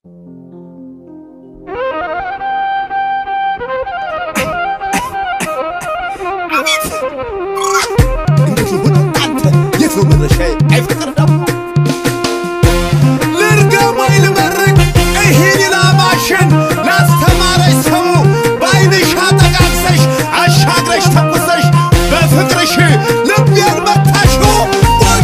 እንዴት ይሁን አንተ የት ነው መድረሻዬ? አይ ፍቅር ደግሞ ልርገም ወይ ልመርቅ ይህን ላማሽን ላስተማረሽ ሰው በዓይንሽ አጠቃቅሰሽ አሻግረሽ ተኩሰሽ በፍቅርሽ ልቤን መታሽው ወይ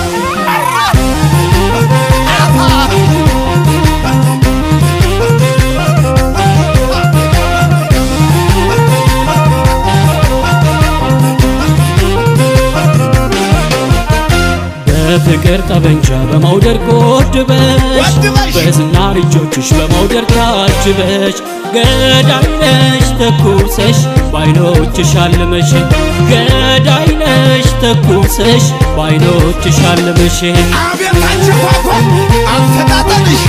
በፍቅር ጠበንጃ በመውደድ ጎድበሽ ጎድበሽ! በዝናር እጆችሽ በመውደድ ታጅበሽ ገዳይነሽ ተኩሰሽ በዓይኖችሽ አልመሽ ገዳይነሽ ተኩሰሽ በዓይኖችሽ አልመሽ አቤት አንቺ ኳኳ አፈጣጠንሽ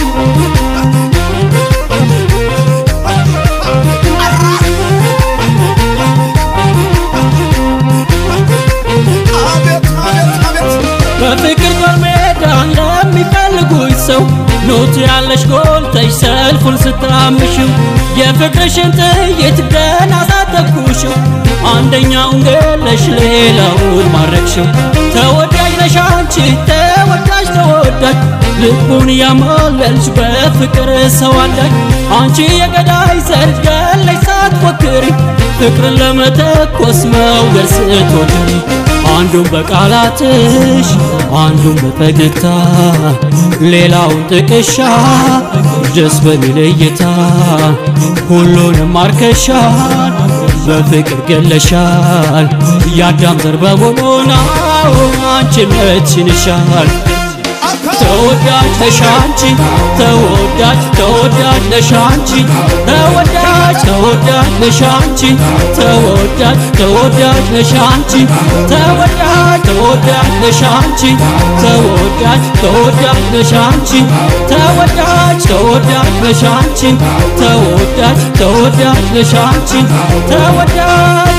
አቤት አቤት አቤት በፍቅር ጦር ሜዳ ለሚፈልጉኝ ሰው ኖት ያለሽ ጎልተሽ ሰልፉን ስታምሽው የፍቅርሽን ጥይት ገና ሳተኩሽው አንደኛውን ገለሽ ሌላውን ማረክሽው ተወዳጅ ነሽ አንቺ ተወዳጅ ተወዳጅ ልቡን ያማለልሽ በፍቅር ሰው አዳጅ አንቺ የገዳይ ዘር ገለሽ ሳትፎክሪ ፍቅርን ለመተኮስ መውገር ስትወድሪ አንዱን በቃላትሽ አንዱን በፈገግታ ሌላውን ጥቅሻ ደስ በሚል እይታ ሁሉንም ማርከሻል በፍቅር ገለሻል የአዳም ዘር በመሆኗ አንቺነትሽን ይሻል ተወዳጅ ነሽ አንቺ ተወዳጅ ተወዳጅ ነሽ አንቺ ተወዳጅ ተወዳጅ ነሽ አንቺ ተወዳጅ ተወዳጅ ነሽ አንቺ ተወዳጅ ተወዳጅ ነሽ አንቺ ተወዳጅ ተወዳጅ ነሽ አንቺ ተወዳጅ ተወዳጅ ነሽ አንቺ ተወዳጅ ተወዳጅ ነሽ አንቺ ተወዳጅ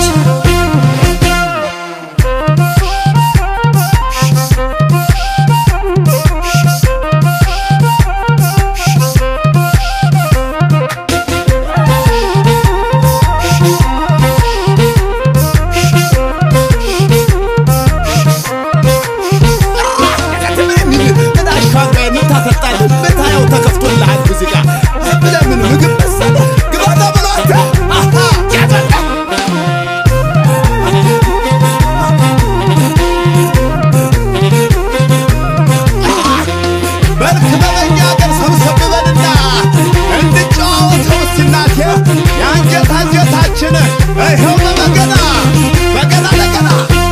ይኸው በበገና በገና ለገና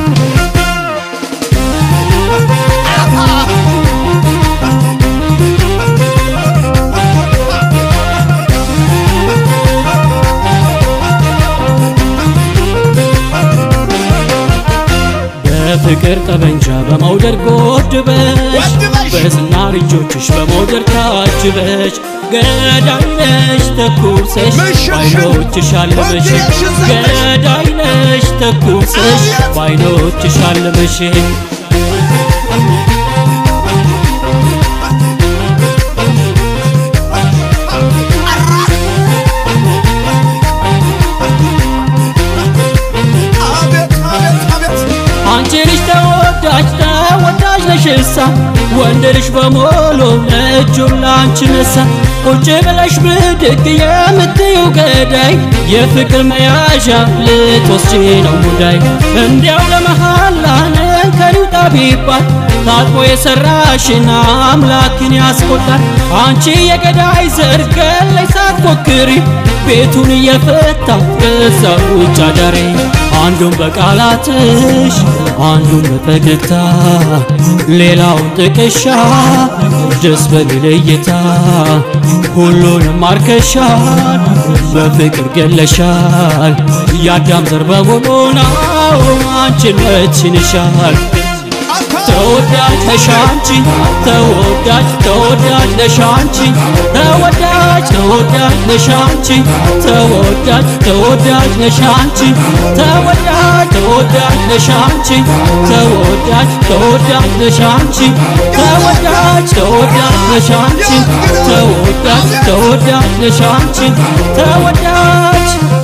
በፍቅር ጠበንጃ በመውደድ ጎድበሽ ጎድበሽ! በዝናር እጆችሽ በመውደድ ታጅበሽ ገዳይነሽ ተኩሰሽ መሸሸግ! በዓይኖችሽ አልመሽ ወንድነሽ ዘመሽ! ገዳይነሽ ተኩሰሽ አቤት! በዓይኖችሽ አልመሽ አቤት አቤት አቤት አንቺ ልጅ ተወዳጅ ተወዳጅ ነሽሳ ወንድ ልጅ በሞሎ እጁን ላንቺ ነሳ ቁጭ ብለሽ ብድግ የምትይው ገዳይ የፍቅር መያዣ ልትወስጂ ነው ሙዳይ እንዲያው ለመሃላ እንከን ይውጣ ቢባል ታጥቦ የሰራሽን አምላክን ያስቆጣል አንቺ የገዳይ ዘር ገለሽ ሳትፎክሪ ቤቱን እየፈታ ከዛ ውጭ አዳሪ አንዱን በቃላትሽ አንዱን በፈገግታ ሌላውን ጥቅሻ ደስ በሚል እይታ ሁሉንም ማርከሻል በፍቅር ገለሻል የአዳም ዘር በመሆኗ አንቺነትሽን ይሻል አታ ተወዳጅ ነሽ አንቺ ተወዳጅ ተወዳጅ ነሽ አንቺ ተወዳጅ ተወዳጅ ነሽ አንቺ ተወዳጅ ተወዳጅ ነሽ አንቺ ተወዳጅ ተወዳጅ ነሽ አንቺ ተወዳጅ ተወዳጅ ነሽ አንቺ ተወዳጅ ተወዳጅ ነሽ አንቺ ተወዳጅ ተወዳጅ ነሽ አንቺ ተወዳጅ